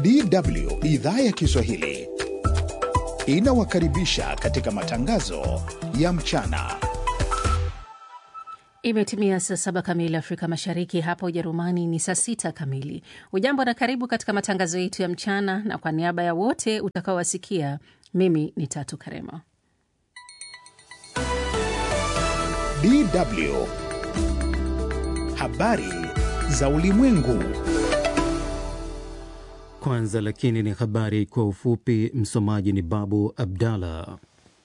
DW idhaa ya Kiswahili inawakaribisha katika matangazo ya mchana. Imetimia saa saba kamili Afrika Mashariki, hapa Ujerumani ni saa sita kamili. Ujambo na karibu katika matangazo yetu ya mchana, na kwa niaba ya wote utakaowasikia, mimi ni Tatu Karema. DW habari za ulimwengu. Kwanza lakini ni habari kwa ufupi. Msomaji ni Babu Abdallah.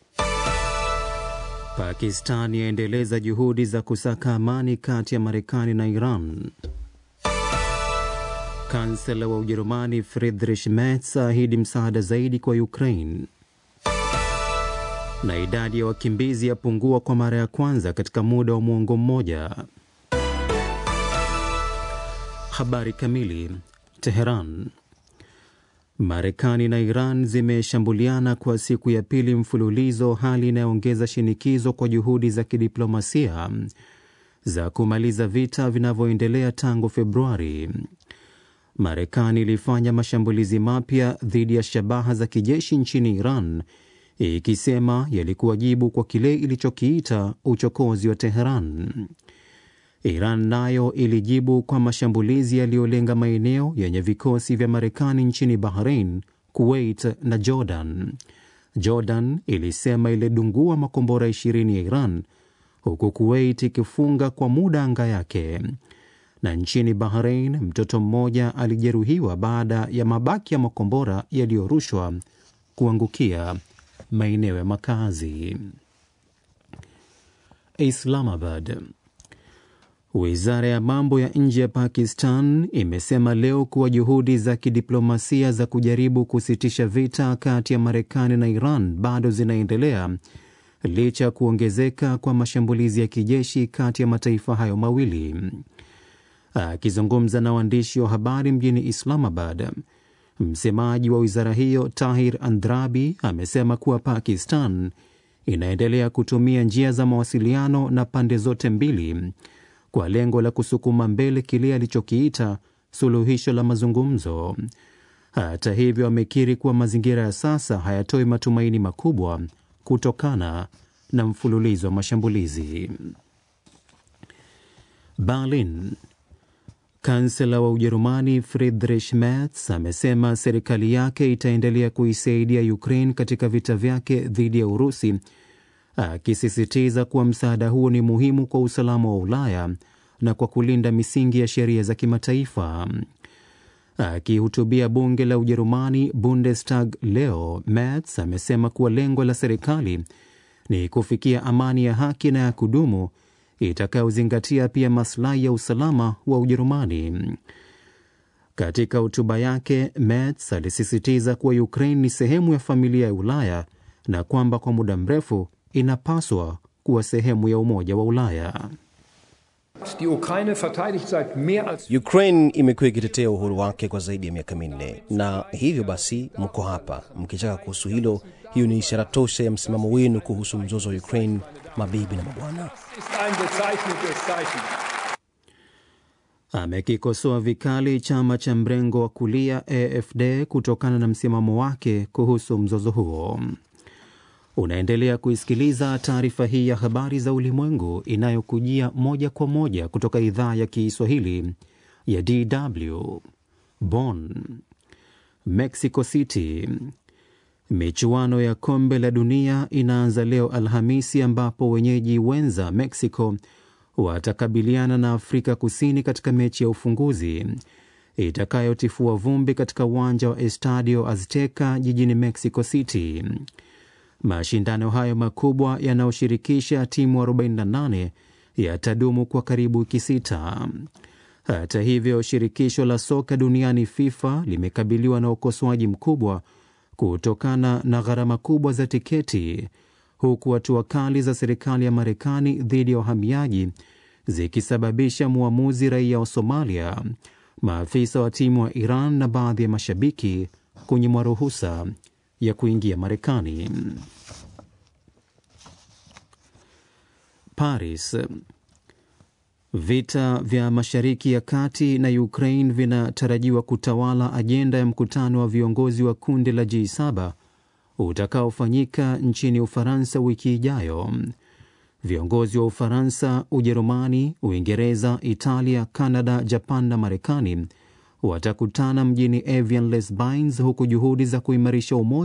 Pakistan yaendeleza juhudi za kusaka amani kati ya Marekani na Iran. Kansela wa Ujerumani Friedrich Merz ahidi msaada zaidi kwa Ukraine. Na idadi ya wakimbizi yapungua kwa mara ya kwanza katika muda wa mwongo mmoja. Habari kamili. Teheran. Marekani na Iran zimeshambuliana kwa siku ya pili mfululizo, hali inayoongeza shinikizo kwa juhudi za kidiplomasia za kumaliza vita vinavyoendelea tangu Februari. Marekani ilifanya mashambulizi mapya dhidi ya shabaha za kijeshi nchini Iran, ikisema yalikuwa jibu kwa kile ilichokiita uchokozi wa Teheran. Iran nayo ilijibu kwa mashambulizi yaliyolenga maeneo yenye vikosi vya Marekani nchini Bahrain, Kuwait na Jordan. Jordan ilisema ilidungua makombora ishirini ya Iran, huku Kuwait ikifunga kwa muda anga yake. Na nchini Bahrain, mtoto mmoja alijeruhiwa baada ya mabaki ya makombora yaliyorushwa kuangukia maeneo ya makazi. Islamabad. Wizara ya mambo ya nje ya Pakistan imesema leo kuwa juhudi za kidiplomasia za kujaribu kusitisha vita kati ya Marekani na Iran bado zinaendelea licha ya kuongezeka kwa mashambulizi ya kijeshi kati ya mataifa hayo mawili. Akizungumza na waandishi wa habari mjini Islamabad, msemaji wa wizara hiyo Tahir Andrabi amesema kuwa Pakistan inaendelea kutumia njia za mawasiliano na pande zote mbili kwa lengo la kusukuma mbele kile alichokiita suluhisho la mazungumzo. Hata hivyo, amekiri kuwa mazingira ya sasa hayatoi matumaini makubwa kutokana na mfululizo wa mashambulizi. Berlin. Kansela wa Ujerumani Friedrich Merz amesema serikali yake itaendelea kuisaidia Ukraine katika vita vyake dhidi ya Urusi akisisitiza kuwa msaada huo ni muhimu kwa usalama wa Ulaya na kwa kulinda misingi ya sheria za kimataifa. Akihutubia bunge la Ujerumani, Bundestag, leo, Merz amesema kuwa lengo la serikali ni kufikia amani ya haki na ya kudumu itakayozingatia pia maslahi ya usalama wa Ujerumani. Katika hotuba yake, Merz alisisitiza kuwa Ukraine ni sehemu ya familia ya Ulaya na kwamba kwa muda mrefu inapaswa kuwa sehemu ya Umoja wa Ulaya. Ukraine imekuwa ikitetea uhuru wake kwa zaidi ya miaka minne, na hivyo basi mko hapa mkichaka kuhusu hilo. Hiyo ni ishara tosha ya msimamo wenu kuhusu mzozo wa Ukraine, mabibi na mabwana. Amekikosoa vikali chama cha mrengo wa kulia AFD kutokana na msimamo wake kuhusu mzozo huo. Unaendelea kuisikiliza taarifa hii ya habari za ulimwengu inayokujia moja kwa moja kutoka idhaa ya Kiswahili ya DW Bonn. Mexico City. Michuano ya kombe la dunia inaanza leo Alhamisi, ambapo wenyeji wenza Mexico watakabiliana na Afrika Kusini katika mechi ya ufunguzi itakayotifua vumbi katika uwanja wa Estadio Azteca jijini Mexico City. Mashindano hayo makubwa yanayoshirikisha timu 48 yatadumu kwa karibu wiki sita. Hata hivyo, shirikisho la soka duniani FIFA limekabiliwa na ukosoaji mkubwa kutokana na gharama kubwa za tiketi, huku hatua kali za serikali ya Marekani dhidi ya wahamiaji zikisababisha mwamuzi raia wa Somalia, maafisa wa timu wa Iran na baadhi ya mashabiki kunyimwa ruhusa ya kuingia Marekani. Paris. Vita vya Mashariki ya Kati na Ukraine vinatarajiwa kutawala ajenda ya mkutano wa viongozi wa kundi la G7 utakaofanyika nchini Ufaransa wiki ijayo. Viongozi wa Ufaransa, Ujerumani, Uingereza, Italia, Kanada, Japan na Marekani watakutana mjini Evian les Bains, huku juhudi za kuimarisha umoja